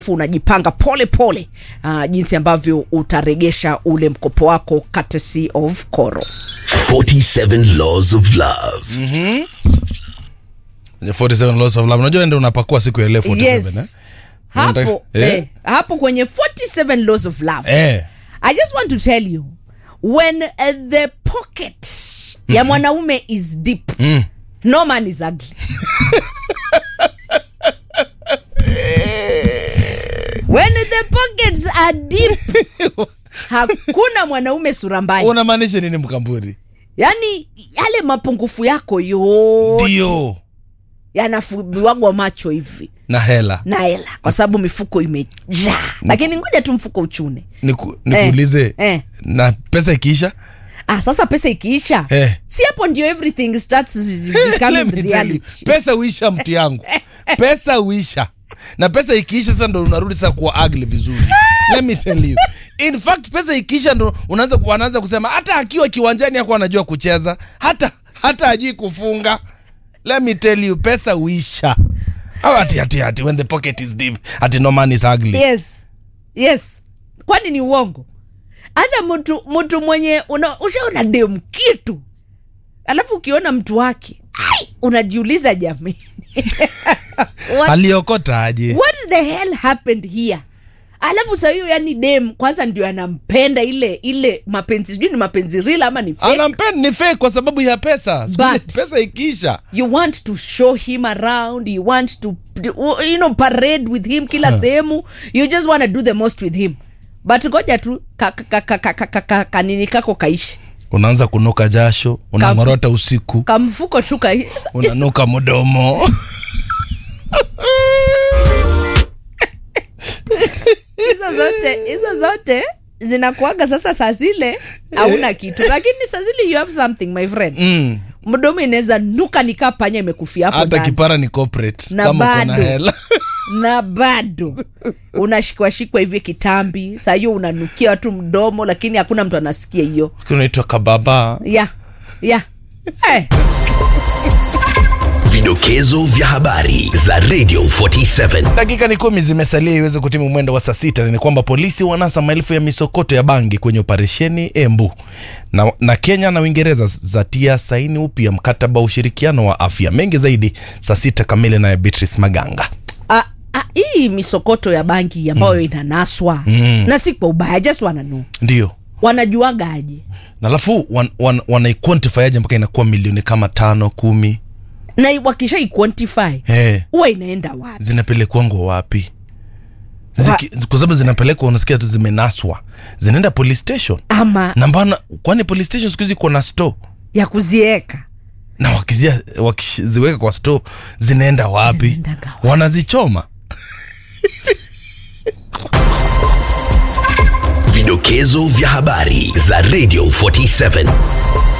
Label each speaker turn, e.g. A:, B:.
A: unajipanga pole pole uh, jinsi ambavyo utaregesha ule mkopo wako courtesy of Koro.
B: 47 Laws of Love.
C: Kwenye 47 laws of love unajua ndio unapakua siku ya leo 47
A: Yes.
C: eh?
A: Hapo,
C: Unataka-
A: eh.
C: eh.
A: hapo kwenye 47 laws of love
C: eh
A: I just want to tell you when uh, the pocket ya mwanaume is deep
C: Mm.
A: no man is ugly when the pockets are deep hakuna mwanaume sura mbaya
C: unamaanisha nini mkamburi
A: yaani yale mapungufu yako yote
C: ndio
A: yanafubiwagwa macho hivi
C: na hela
A: na hela kwa sababu mifuko imejaa lakini ngoja tu mfuko uchune
C: Niku, nikuulize
A: eh.
C: na pesa ikiisha
A: ah, sasa pesa ikiisha
C: Eh.
A: si hapo ndio everything starts
C: Let
A: becoming
C: me tell you,
A: reality
C: pesa uisha mti yangu pesa uisha na pesa ikiisha sasa ndo unarudi sasa kuwa ugly vizuri let me tell you in fact pesa ikiisha ndo unaanza wanaanza kusema hata akiwa kiwanjani hakuwa anajua kucheza hata hata ajui kufunga let me tell you pesa uisha au ati ati ati when the pocket is deep ati no man is ugly
A: yes yes kwani ni uongo hata mtu mtu mwenye una- ushaona dem kitu alafu ukiona mtu wake ai unajiuliza jamii what,
C: aliokota aje
A: what the hell happened here alafu saa hiyo yani dem kwanza ndio anampenda ile ile mapenzi sijui ni mapenzi real ama ni fake.
C: anampenda ni fake kwa sababu ya pesa Siku ile
A: But-
C: pesa ikiisha
A: you want to show him around you want to you know parade with him kila sehemu you just want to do the most with him but ngoja tu ka- ka- ka- ka- ka- ka- ka- kanini kako kaishi
C: unaanza kunuka jasho unang'orota usiku
A: kamfuko tu kaishi
C: unanuka mdomo
A: hizo zote hizo zote zinakuaga sasa saa zile hauna kitu lakini saa zile you have something my friend
C: mm.
A: mdomo inaweza nuka nikaa panya imekufia hapo
C: hata
A: ndani
C: kipara ni corporate
A: Na
C: kama uko na
A: bado.
C: hela
A: na bado unashikwashikwa hivi kitambi saa hiyo unanukia watu mdomo lakini hakuna mtu anasikia hiyo
C: unaitwa kababa
A: ya ya Eh,
B: Vidokezo vya habari za Radio 47.
C: dakika ni kumi zimesalia iweze kutimu mwendo wa saa sita ni kwamba polisi wanasa maelfu ya misokoto ya bangi kwenye operesheni embu na, na kenya na uingereza zatia saini upya mkataba wa ushirikiano wa afya mengi zaidi saa sita kamili naye beatrice maganga
A: ah, ah, hii misokoto ya banki ambayo inanaswa na si kwa ubaya just wananu
C: ndio
A: wanajuaga aje
C: na alafu wan, wan, wanaiquantify aje mpaka inakuwa milioni kama tano kumi
A: na wakisha iquantify
C: hey.
A: huwa inaenda wapi
C: zinapelekwangwa wapi Ziki, kwa sababu zinapelekwa unasikia tu zimenaswa zinaenda police station
A: ama
C: na mbana kwani police station siku hizi iko na store
A: ya kuzieka
C: na wakizia wakiziweka kwa store zinaenda wapi
A: Zinaendaga wapi?
C: wanazichoma
B: Vidokezo vya habari za Radio 47.